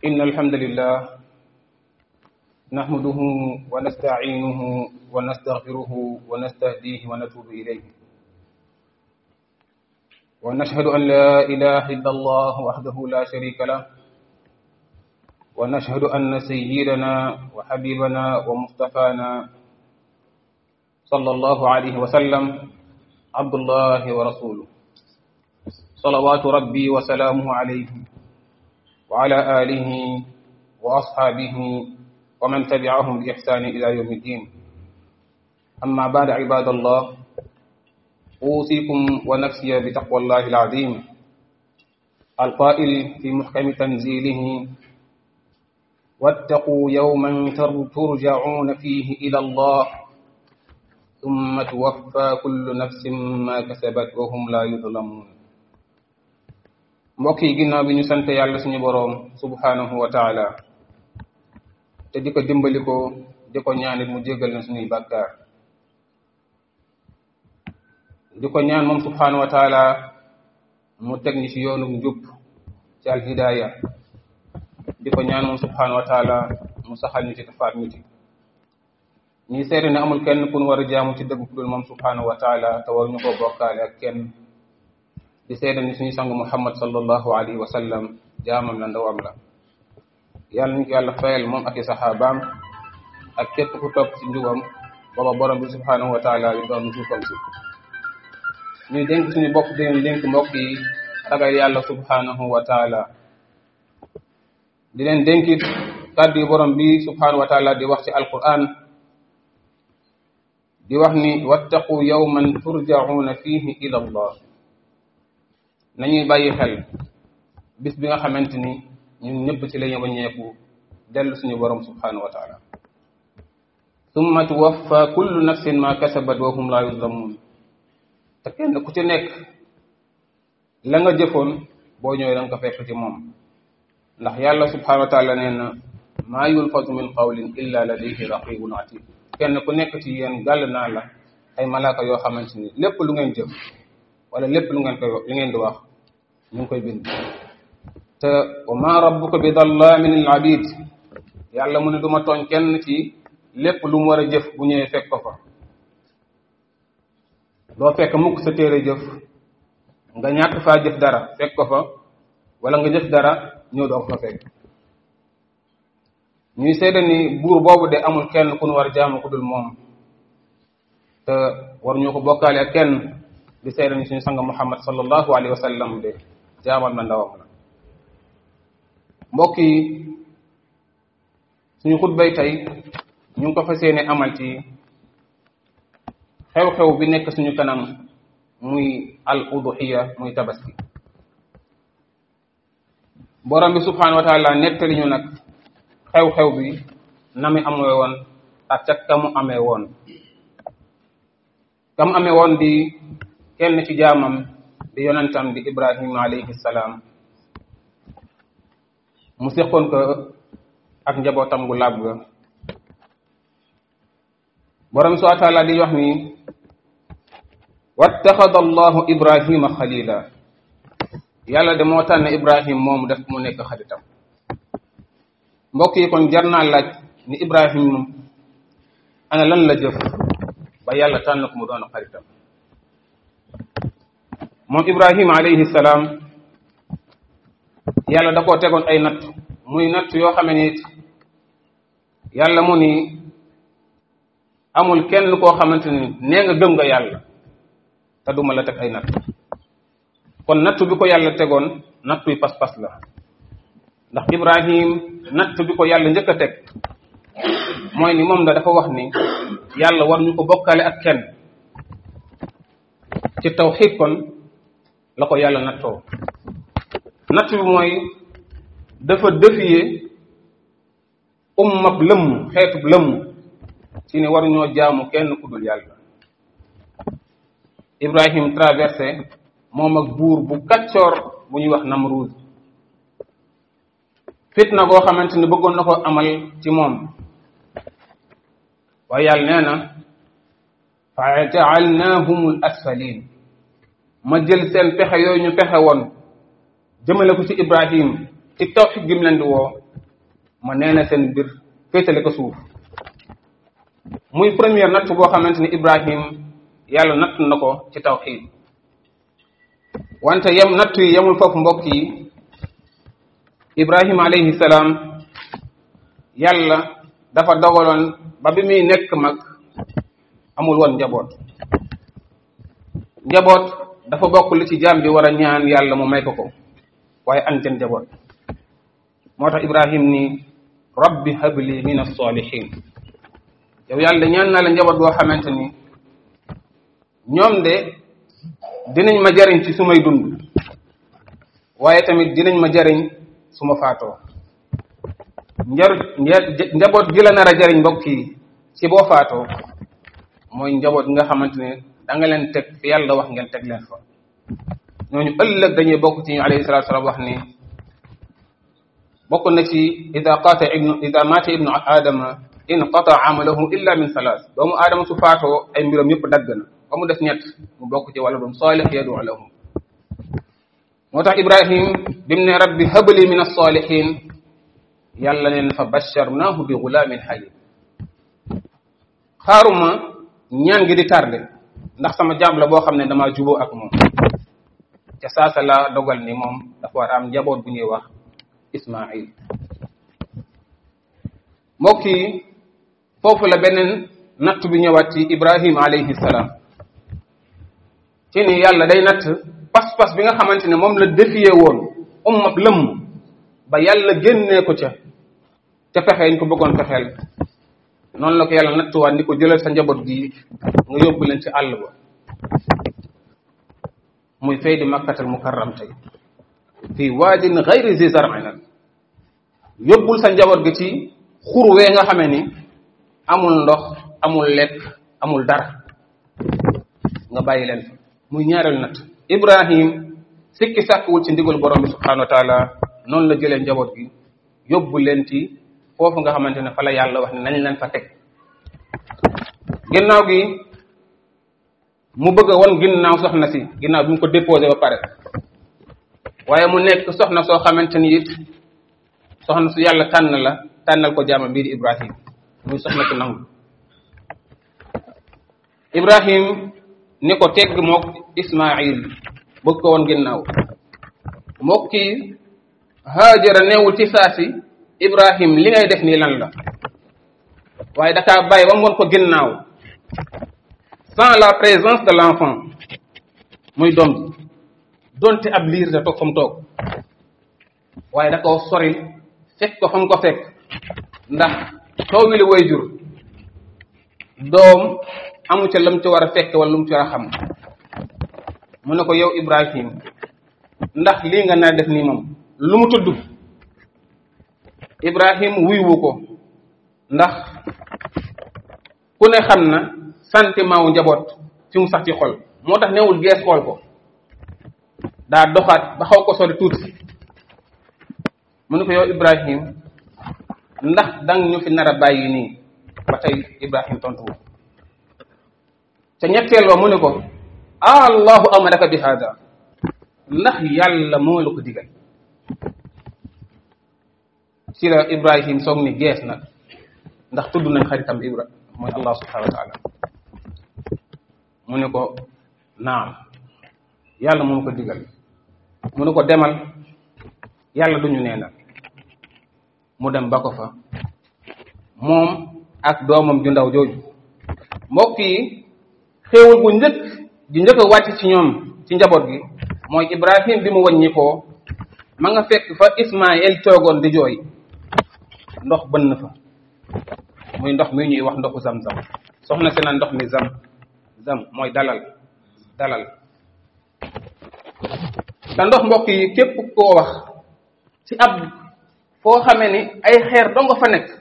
إن الحمد لله نحمده ونستعينه ونستغفره ونستهديه ونتوب إليه ونشهد أن لا إله إلا الله وحده لا شريك له ونشهد أن سيدنا وحبيبنا ومصطفانا صلى الله عليه وسلم عبد الله ورسوله صلوات ربي وسلامه عليه وعلى آله وأصحابه ومن تبعهم بإحسان إلى يوم الدين أما بعد عباد الله أوصيكم ونفسي بتقوى الله العظيم القائل في محكم تنزيله واتقوا يوما ترجعون فيه إلى الله ثم توفى كل نفس ما كسبت وهم لا يظلمون mbokk yi ginnaaw bi ñu sant yàlla suñu boroom subhanahu wa taala te di ko dimbali ko di ko ñaanit mu jéggal na suñuy bàkkaar di ko ñaan moom subhanahu wa taala mu teg ñi ci yoonu njub ci alhidaaya di ko ñaan moom subhanahu wa taala mu saxal ñu ci tafaat ñu ci ñuy seede ne amul kenn ku ñu war a jaamu ci dëgg ku dul moom subhanahu wa taala te war ñu koo bokkaale ak kenn di seede ni suñu sangu muhammad sallallahu alayhi wa sallam jaamam la ndawam la yàlla ñu ko yàlla fayal moom ak i saxaabaam ak képp ku topp ci njubam booba borom bi subhanahu wa taala yi doon suufam si ñuy dénk suñu bopp di leen dénk mbokk yi ragal yàlla subhanahu wa taala di leen dénkit kàddu yi borom bi subhanahu wa taala di wax ci alquran di wax ni wattaqu yawman turjauna fihi ila allah nañuy bàyyi xel bis bi nga xamante ni ñun ñëpp ci lañu waññeeku dellu suñu borom subhanahu wa taala summa tuwaffa kullu nafsin ma kasabat wa hum la yuzlamun te kenn ku ci nekk la nga jëfoon boo ñëwee da nga ko fekk ci moom ndax yàlla subhanahu wa taala nee na maa yulfatu min qawlin illa ladayhi raqibun atid kenn ku nekk ci yéen gàll naa la ay malaaka yoo xamante ni lépp lu ngeen jëf wala lépp lu ngeen koy li ngeen di wax ñu ngi koy bind te wa ma rabbuka bi dallamin lil abid yàlla mu ne du ma tooñ kenn ci lépp lu mu war a jëf bu ñëwee fekk ko fa doo fekk mukk sa téere jëf nga ñàkk faa jëf dara fekk ko fa wala nga jëf dara ñëw doo ko fa fekk ñuy seede ni buur boobu de amul kenn ku nu war a jaamu ku dul moom te war ñu ko bokkaale ak kenn di seede ni suñu sang muhammad sallallahu alayhi wa sallam de jaamal na ndawam la mbokk yi suñu xutbay tey ñu ngi ko fas yéene amal ci xew-xew bi nekk suñu kanam muy al uduxiya muy tabaski borom bi subhanahu wa taala nettali ñu nag xew-xew bi na mi amee woon ak ca ka mu amee woon ka mu amee woon di kenn ci jaamam di yonentam di ibrahima alayhi salaam mu seqoon ko ak njabootam gu làbb ga borom subhanahu wa taala di wax ni wattaxada allahu ibrahima xalila yàlla de moo tànn ibrahim moomu def mu nekk xaritam mbokk yi kon jar naa laaj ni ibrahim ana lan la jëf ba yàlla tànn ko mu doon xaritam moom ibrahima alayhi salaam yàlla da koo tegoon ay natt muy natt yoo xame ni yàlla mu ni amul kenn koo xamante ni nee nga gëm nga yàlla te duma la teg ay natt kon natt bi ko yàlla tegoon nattuy pas-pas la ndax ibrahim natt bi ko yàlla njëkk a teg mooy ni moom da dafa wax ni yàlla war ñu ko bokkale ak kenn ci tawxiid kon la ko yàlla nattoo natt bi mooy dafa défier ummab lëmm xeetub lëmm ci ne waruñoo jaamu kenn ku dul yàlla ibrahim traversé moom ak buur bu kaccoor bu ñuy wax namruud fitna goo xamante ni bëggoon na ko amal ci moom waaye yàlla nee na fa jaalnaahum al asfalin ma jël seen pexe yooyu ñu pexe woon jëmale ko ci ibrahim ci tawxid gi mu leen di woo ma nee na seen mbir féetale ko suuf muy première natt boo xamante ni Ibrahim yàlla natt na ko ci tawxiid wante yem natt yi yemul foofu mbokk yi Ibrahim alayhi salaam yàlla dafa dogaloon ba bi muy nekk mag amul woon njaboot njaboot dafa bokk li ci jaam bi war a ñaan yàlla mu may ko ko waaye anten njaboot moo tax Ibrahim ni rabbi habli min as-salihin yow yàlla ñaan naa la njaboot goo xamante ni ñoom de dinañ ma jariñ ci sumay dund waaye tamit dinañ ma jariñ su ma faatoo njar njaboot gi la nar a jariñ mbokk yi ci boo faatoo mooy njaboot nga xamante ne da nga leen teg fi yàlla wax ngeen teg leen fa ñooñu ëllëg dañuy bokk ci ñu alayhi salatu salaam wax ni bokk na ci ida qaata ibnu ida maata ibnu aadama inqata amalahu illa min salaas doomu aadama su faatoo ay mbiram yëpp dagg na ba mu des ñett mu bokk ci wala doom saalix yadu lahu moo tax ibrahim bi mu ne rabbi habli min alsalihin yàlla neen fa basharnaahu bi gulaamin halim xaaruma ñaan gi di tardé ndax sama jaam la boo xam ne damaa juboo ak moom ca saasa la dogal ni moom dafa war am njaboot bu ñuy wax ismail mbokk yi foofu la beneen natt bi ñëwaat ci ibrahim alayhi salaam ci ni yàlla day natt pas-pas bi nga xamante ne moom la défié woon ummab lëmm ba yàlla génnee ko ca ca pexe ñu ko bëggoon fexeel noonu la ko yàlla nattuwaat ni ko jëlal sa njaboot gi nga yóbbu leen ci àll ba muy fay di makkatal mukarram tey fii waadin gayri zi zar'in nag yóbbul sa njaboot gi ci xurwee nga xamee ni amul ndox amul lekk amul dara nga bàyyi leen fa muy ñaareelu natt ibrahim sikki sàkkwul ci ndigal borom bi subhanahu wa taala noonu la jëlee njaboot gi yóbbu leen ci foofu nga xamante ne fa la yàlla wax ne nañ leen fa teg ginnaaw gi mu bëgg a won ginnaaw soxna si ginnaaw bi mu ko déposé ba pare waaye mu nekk soxna soo xamante ni it soxna su yàlla tànn la tànnal ko jaama bii di ibrahim muy soxna su nangu ibrahim ni ko tegg mook ismail bëgg ko won ginnaaw mook kii haajara neewul ci saasi ibrahim li ngay def nii lan la waaye dakaa bàyyi ba mu won ko ginnaaw sans la présence de l'enfant muy doom ji donte ab liir da toog fa mu toog waaye da koo soril fekk ko fa mu ko fekk ndax toogi li way jur doom amu ca lam ci war a fekk wala lu mu ci war a xam mu ne ko yow ibrahim ndax lii nga naa def nii moom lu mu tudd ibrahim wuywu ko ndax ku ne xam na sentiment wu njaboot fi mu sax ci xol moo tax newul gees xool ko daa doxaat ba xaw ko sori tuuti mu ne ko yow ibrahim ndax dang ñu fi nar a bàyyi nii ba tey ibrahim tontu wu ca ñetteel ba mu ne ko allahu amaraka bi hada ndax yàlla moo la ko digal ci la ibrahim soog ni gees nag ndax tudd nañ xaritam ibra mooy allah subhanahu wa taala mu ne ko naam yàlla moo ko digal mu ne ko demal yàlla duñu neenal mu dem ba ko fa moom ak doomam ju ndaw jooju mbokk yi xéewal bu njëkk di njëkk a wàcc ci ñoom ci njaboot gi mooy ibrahim bi mu wàññi ko ma nga fekk fa ismaël toogoon di jooy ndox bënn fa muy ndox mi ñuy wax ndoxu zam-zam soxna si na ndox mi zam zam mooy dalal dalal te ndox mbokk yi képp koo wax ci ab foo xamee ni ay xeer dong fa nekk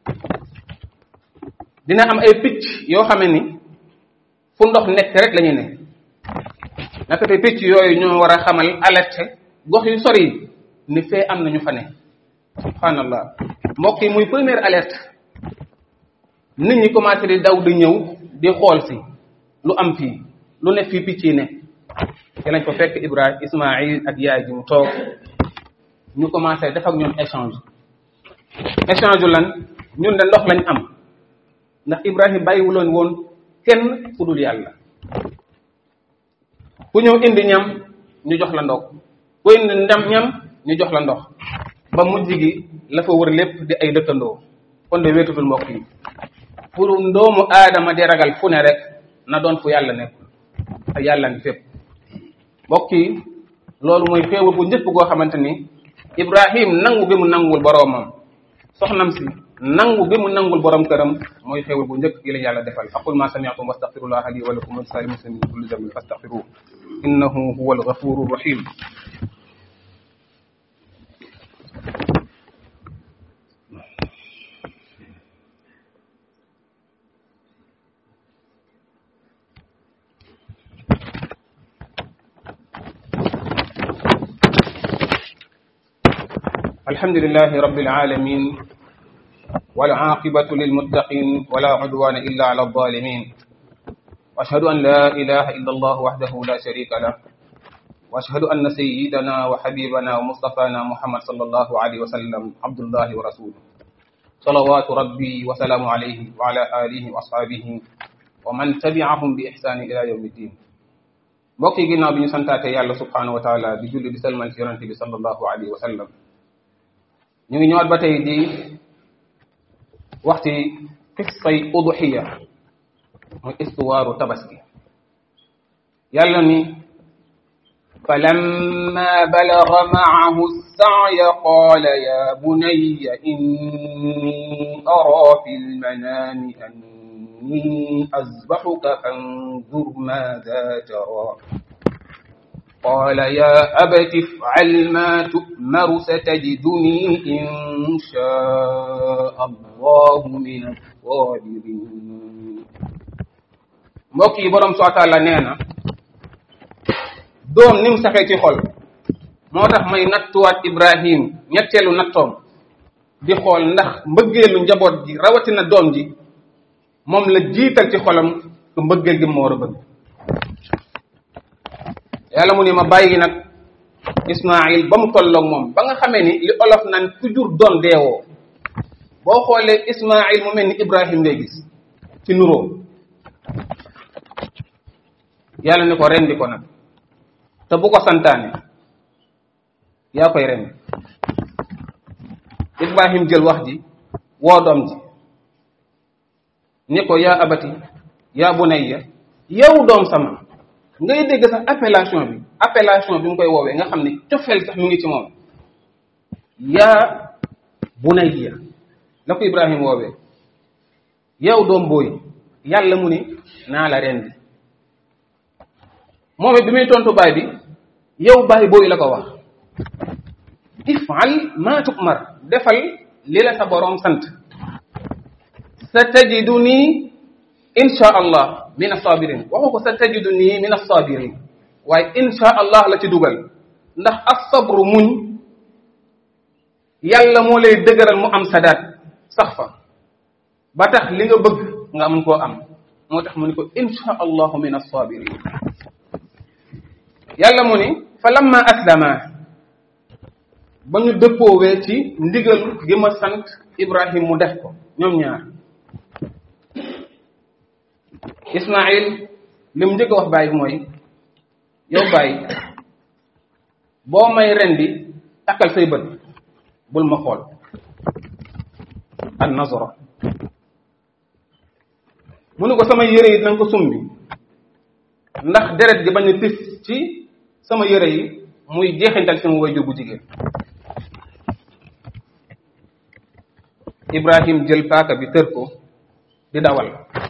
dina am ay picc yoo xamee ni fu ndox nekk rek la ñu ne naka te picc yooyu ñoo war a xamal alerte gox yu sori yi ni fee am na ñu fa ne subhanallah mbokk yi muy première alerte nit ñi commencé di daw di ñëw di xool si lu am fii lu ne fii picc yi ne ci lañ ko fekk Ibrahim Ismaïl ak yaay ji mu toog ñu commencé def ak ñoom échange échange lan ñun de ndox lañ am ndax Ibrahim bàyyiwuloon woon kenn ku dul yàlla ku ñëw indi ñam ñu jox la ndox ku indi ndam ñam ñu jox la ndox ba mujj gi la fa wër lépp di ay dëkkandoo kon de wéetutul mbokk yi pour ndoomu aadama di ragal fu ne rek na doon fu yàlla nekkul te yàlla ngi fépp mbokk yi loolu mooy xéewal bu njëkk goo xamante ni Ibrahim nangu bi mu nanguwul boroomam soxnam si nangu bi mu nangul borom këram mooy xéewal bu njëkk gi la yàlla defal aqul ma sami'tum wastaghfirullah li wa lakum wa lisa'il muslimin min kulli dhanbin fastaghfiruhu innahu huwal ghafurur rahim الحمد لله رب العالمين والعاقبة للمتقين ولا عدوان إلا على الظالمين وأشهد أن لا إله إلا الله وحده لا شريك له وأشهد أن سيدنا وحبيبنا ومصطفانا محمد صلى الله عليه وسلم عبد الله ورسوله صلوات ربي وسلام عليه وعلى آله وأصحابه ومن تبعهم بإحسان إلى يوم الدين mbokk yi ginnaaw bi ñu santaate yàlla subhanahu wa taala di julli di salmal ci yonente bi sallallahu alayhi wa sallam ñu ngi ñëwaat ba tey di waxti qissay uduxiya muy istuwaaru tabaski yàlla ni falamma balaga maahu السعي قال يا بني إني أرى في المنام أني أذبحك فانظر ماذا ترى قال يا أبت افعل ما تؤمر ستجدني إن شاء الله من الصابرين mbokk yi borom soo taala nee na doom ni mu saxee ci xol moo tax may nattuwaat Ibrahim ñetteelu nattoom di xool ndax mbëggeelu njaboot ji rawatina doom ji moom la jiital ci xolam ku mbëggeel gi mu war a bëgg yàlla mu ne ma bàyyi nag Ismaayil ba mu tolloog moom ba nga xamee ni li olof naan ku jur doon deewoo boo xoolee Ismaayil mu mel ni Ibrahim ngay gis ci nuroo yàlla ni ko rendi ko nag te bu ko santaane yaa koy rendi Ibrahim jël wax ji woo doom ji ni ko yaa abati yaa bunayya yow doom sama ngay dégg sax appellation bi appellation bi mu koy woowee nga xam ne cofeel sax mu ngi ci moom yaa bunayya la ko Ibrahim woowee yow doom booy yàlla mu ni naa la rendi moom it bi muy tontu baay bi yow baay booy la ko wax ifal ma tukmar defal li la sa boroom sant sa tajidu nii insha allah min assabirin waxu ko sa tajidu nii min assabirin waaye insha allah la ci dugal ndax assabru muñ yàlla moo lay dëgëral mu am sadaat sax fa ba tax li nga bëgg nga mën koo am moo tax mu ni ko insha allahu min assabirin yàlla mu ni fa lamma aslama ba ñu dëppoowee ci ndigal gi ma sant Ibrahim mu def ko ñoom ñaar Ismaïl li mu njëkk a wax bàyyi mooy yow bàyyi boo may rendi takkal say bët bul ma xool an nazara mu ne ko sama yére yi na nga ko sumbi ndax deret gi bañ a tis ci sama yére yi muy jeexintal sama waajur bu jigéen Ibrahim jël paaka bi tër ko di dawal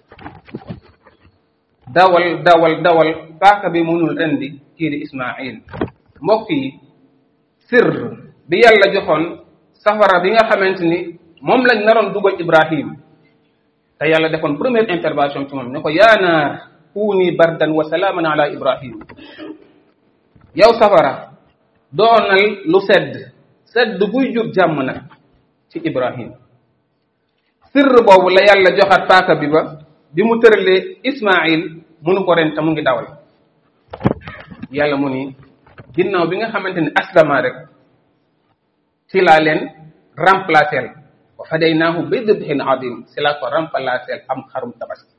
dawal dawal dawal paaka bi mënul rendi kii di Ismaïl mbokk yi sir bi yàlla joxoon safara bi nga xamante ni moom lañ naroon dugal Ibrahim te yàlla defoon première intervention ci moom ne ko yaa naar kuuni bardan wa salaaman ala Ibrahim yow safara doonal lu sedd sedd buy jur jàmm nag ci Ibrahim sirr boobu la yàlla joxaat paaka bi ba bi mu tëralee Ismaïl munu ko ren te mu ngi dawal yàlla mu ni ginnaaw bi nga xamante ni aslama rek ci laa leen remplacer wa fadaynaahu bi dibhin adim si la ko remplacer am xarum tabaski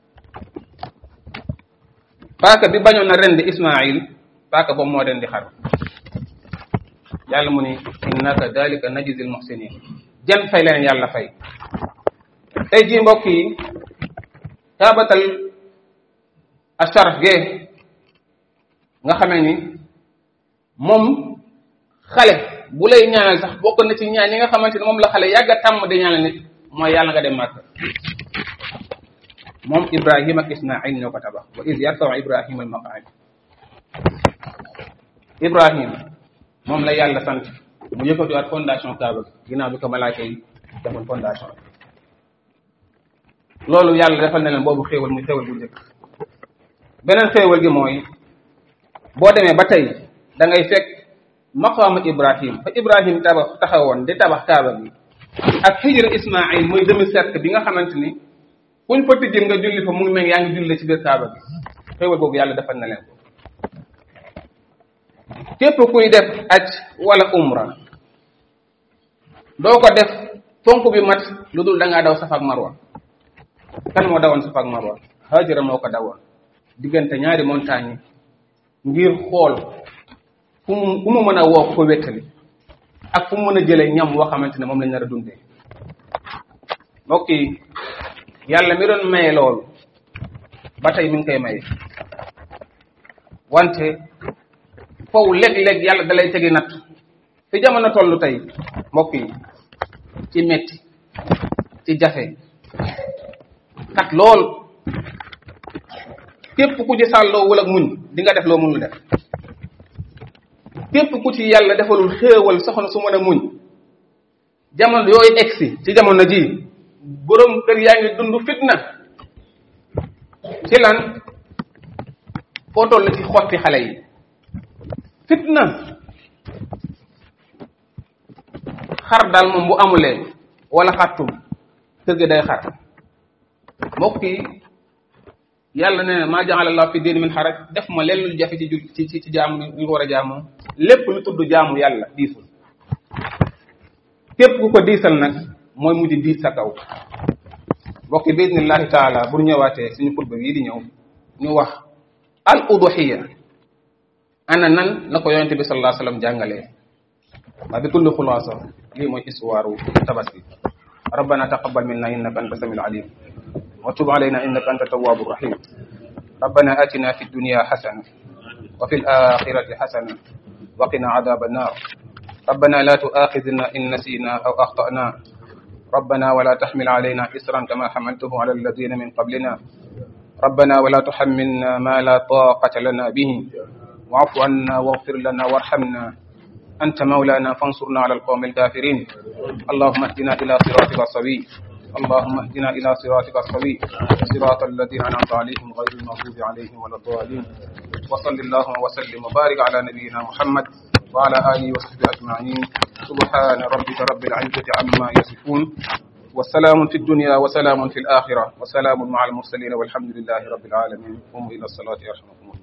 paaka bi bañoon na rendi Ismaïl paaka boobu moo rendi xar yàlla mu ni inna kadalika najzil muhsinin jan fay leen yàlla fay tey jii mbokk yi taabatal asharaf gee nga xamee ni moom xale bu lay ñaanal sax bokk na ci ñaan yi nga xamante ni moom la xale yàgg a tàmm di ñaanal nit mooy yàlla nga dem màkk moom ibrahim ak ismail ñoo ko tabax wa iz yarfau ibrahim al maqaid ibrahim moom la yàlla sant mu yëkkatiwaat fondation kaaba gi ginnaaw bi ko malaaka yi defoon fondation loolu yàlla defal na leen boobu xéewal muy xéewal bu njëkk beneen xéewal gi mooy boo demee ba tey da ngay fekk maqaama ibrahim fa ibrahim tabax taxawoon di tabax kaaba gi ak xijra ismail muy demi cercle bi nga xamante ni kuñ fa tijjin nga julli fa mu ngi mel yaa ngi julli ci biir kaaba gi xéewal boobu yàlla defal na leen ko képp kuy def aj wala umra doo ko def fonk bi mat lu dul da ngaa daw safa ak marwa kan moo dawoon safa ak marwa hajara moo ko dawoon diggante ñaari montagne ngir xool fu mu fu mu mën a woo ko wéttali ak fu mu mën a jëlee ñam woo xamante ne moom lañ nar a dundee mbokk yi yàlla mi doon maye loolu ba tey mi ngi koy maye wante foofu léeg-léeg yàlla dalay tegi natt fi jamono tollu tey mbokk yi ci metti ci jafe kat lool képp ku ci sàlloo wala muñ di nga def loo mënul def képp ku ci yàlla defalul xéewal soxna su mën a muñ jamono yooyu egsi ci jamono ji borom kër yaa ngi dund fitna ci lan foo toll ci xotti xale yi fitna xar daal moom bu amulee wala xartum kër gi day xar mbokk yi yàlla nee na maa jaxala allah fi diini min xaraj def ma leen lu jafe ci ju ci ci jaamu ñu ko war a jaamoo lépp lu tudd jaamu yàlla diisul képp ku ko diisal nag mooy mujj diis sa kaw mbokk yi bismillahi taala bu ñëwaatee suñu xutba bii di ñëw ñu wax al uduxiya ana nan la ko yonente bi sallallahu alayhi wasallam jàngalee waa bi kulli xulaasa lii mooy histoire tabaski ربنا تقبل منا انك انت السميع العليم وتب علينا انك انت التواب الرحيم ربنا اتنا في الدنيا حسنه وفي الاخره حسنه وقنا عذاب النار ربنا لا تؤاخذنا ان نسينا او اخطانا ربنا ولا تحمل علينا اسرا كما حملته على الذين من قبلنا ربنا ولا تحملنا ما لا طاقه لنا به واعف عنا واغفر لنا وارحمنا أنت مولانا فانصرنا على القوم الكافرين اللهم اهدنا إلى صراطك السوي اللهم اهدنا إلى صراطك السوي صراط الذين أنعمت عليهم غير المغضوب عليهم ولا الضالين وصل اللهم وسلم وبارك على نبينا محمد وعلى آله وصحبه أجمعين سبحان ربك رب العزة عما يصفون وسلام في الدنيا وسلام في الآخرة وسلام مع المرسلين والحمد لله رب العالمين قوموا إلى الصلاة يرحمكم الله